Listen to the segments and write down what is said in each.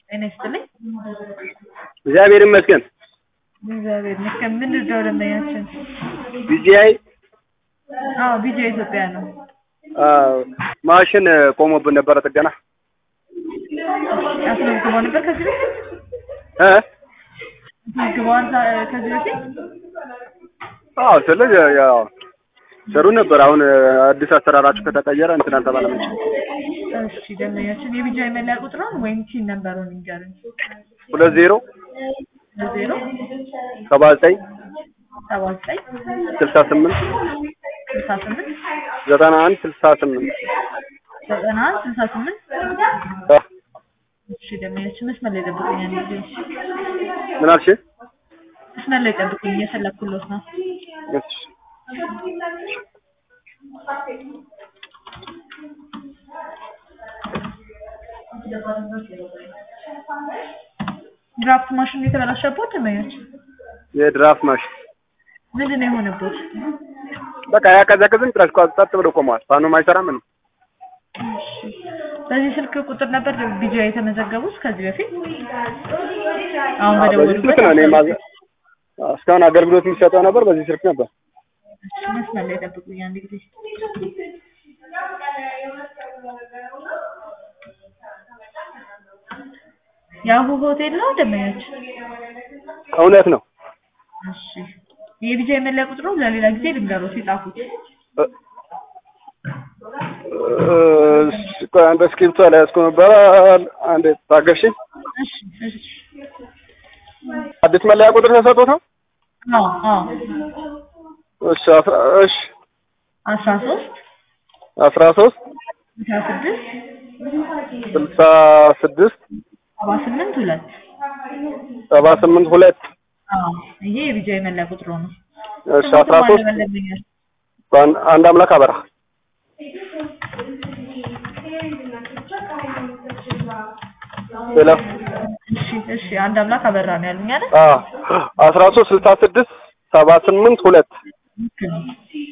ጤና ይስጥልኝ። እግዚአብሔር ይመስገን። እግዚአብሔር ይመስገን። ምን ልርዳው ደንበኛችን? ቢጂአይ አዎ ቢጃ ኢትዮጵያ ነው። ማሽን ቆሞብን ነበረ ጥገና አስመዝግበው ነበር ከዚህ በፊት እ አስመዝግበዋል ዛ- ከዚህ በፊት አዎ ስለዚህ ያው ሰሩ ነበር። አሁን አዲስ አሰራራችሁ ከተቀየረ እንትን አልተባለም እንጂ እሺ ደንበኛችን የቢጃ የመለያ ቁጥሩን ወይም ቲን ነበሩን ይንገሩኝ። ሁለት ዜሮ ዜሮ ሰባ ዘጠኝ ሰባ ዘጠኝ ስልሳ ስምንት ስልሳ ስምንት ዘጠና አንድ ስልሳ ስምንት ዘጠና አንድ ስልሳ ስምንት እሺ ደንበኛችን መስመር ላይ ጠብቁኝ። አንድ ጊዜ ምን አልሽ? መስመር ላይ ጠብቁኝ፣ እየፈለኩሎት ነው። እሺ ድራፍት ማሽን የተበላሸበት ደንበኛችን የድራፍት ማሽን ምንድን ነው የሆነበት? በቃ ያቀዘቅዝም ጭራሽ ቋ- ጸጥ ብሎ ቆመዋል። ፋኑም አይሰራም ምንም። በዚህ ስልክ ቁጥር ነበር ቢጃ የተመዘገቡት ከዚህ በፊት አሁን አዎ፣ በዚህ በደወሉበት ስልክ ነው እኔ ማዘ እስካሁን አገልግሎት የሚሰጠው ነበር በዚህ ስልክ ነበር። እሺ፣ መስመር ላይ ጠብቁኝ አንድ ጊዜ ያሁ ሆቴል ነው ደንበኛችን እውነት ነው። እሺ የቢጃ የመለያ ቁጥሩ ለሌላ ጊዜ ልንገሮት የጻፉት እ- እ- ቆይ አንድ እስክሪብቶ ላይ ያዝኩ ነበረ። አንድ ታገሽኝ። እሺ እሺ አዲስ መለያ ቁጥር ተሰጥቶት ነው? አዎ አዎ እሺ አስራ እሺ አስራ ሶስት አስራ ሶስት አስራ ስድስት ስልሳ ስድስት ሰባ ስምንት ሁለት ሰባ ስምንት ሁለት አዎ ይሄ የቢጃ የመለያ ቁጥሩ ነው እሺ አስራ ሶስት ደንበኛችን በአንድ- አንድ አምላክ አበራ ሌላ እሺ እሺ አንድ አምላክ አበራ ነው ያሉኝ አይደል አ አስራ ሶስት ስልሳ ስድስት ሰባ ስምንት ሁለት ልክ ነው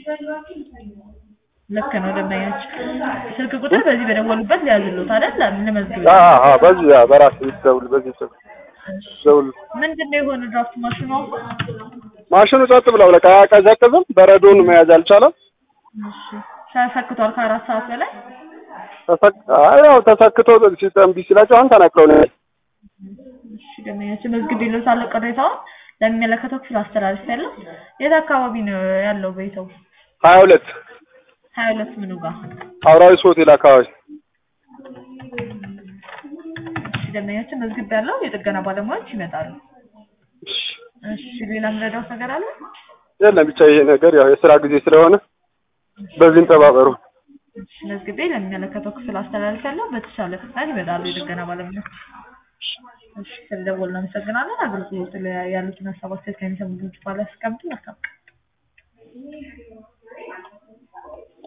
ልክ ነው ደንበኛችን ስልክ ቁጥር በዚህ በደወሉበት ሊያዝሉት አይደል ልመዝግብ አ አ በዚህ አ በራስ ደውል በዚህ ስልክ ደውል ምንድን ነው የሆነ ድራፍት ማሽኑ አሁን ማሽኑ ጸጥ ብለው በቃ አያቀዘቅዝም። በረዶን መያዝ አልቻለም። እሺ ተሰክቷል ከአራት ሰዓት በላይ ተሰክ አይ ያው ተሰክቶ ሲስተም ቢ ሲላቸው አሁን ተነቅለው ነው እሺ ደንበኛችን መዝግብ ይሉታል ቅሬታውን ለሚመለከተው ክፍል አስተላልፍ ያለው የት አካባቢ ነው ያለው ቤተው ሀያ ሁለት ሀያ ሁለት ምኑ ጋር አውራዊስ ሆቴል አካባቢ እሺ ደንበኛችን መዝግብ ያለው የጥገና ባለሙያዎች ይመጣሉ እሺ እሺ ሌላ ምረዳውት ነገር አለ የለም ብቻ ይሄ ነገር ያው የስራ ጊዜ ስለሆነ በዚህም ተባበሩ። እሺ መዝግቤ ለሚመለከተው ክፍል አስተላልፍ ያለው በተሻለ ፍጥነት ይመጣሉ የጥገና ባለሙያዎች እሺ ስለደወልን እናመሰግናለን አገልግሎት ላይ ያሉትን ሀሳብ አስተያየት ከሚሰሙ ድርጅት ባለ አስቀምጡ አስቀምጡ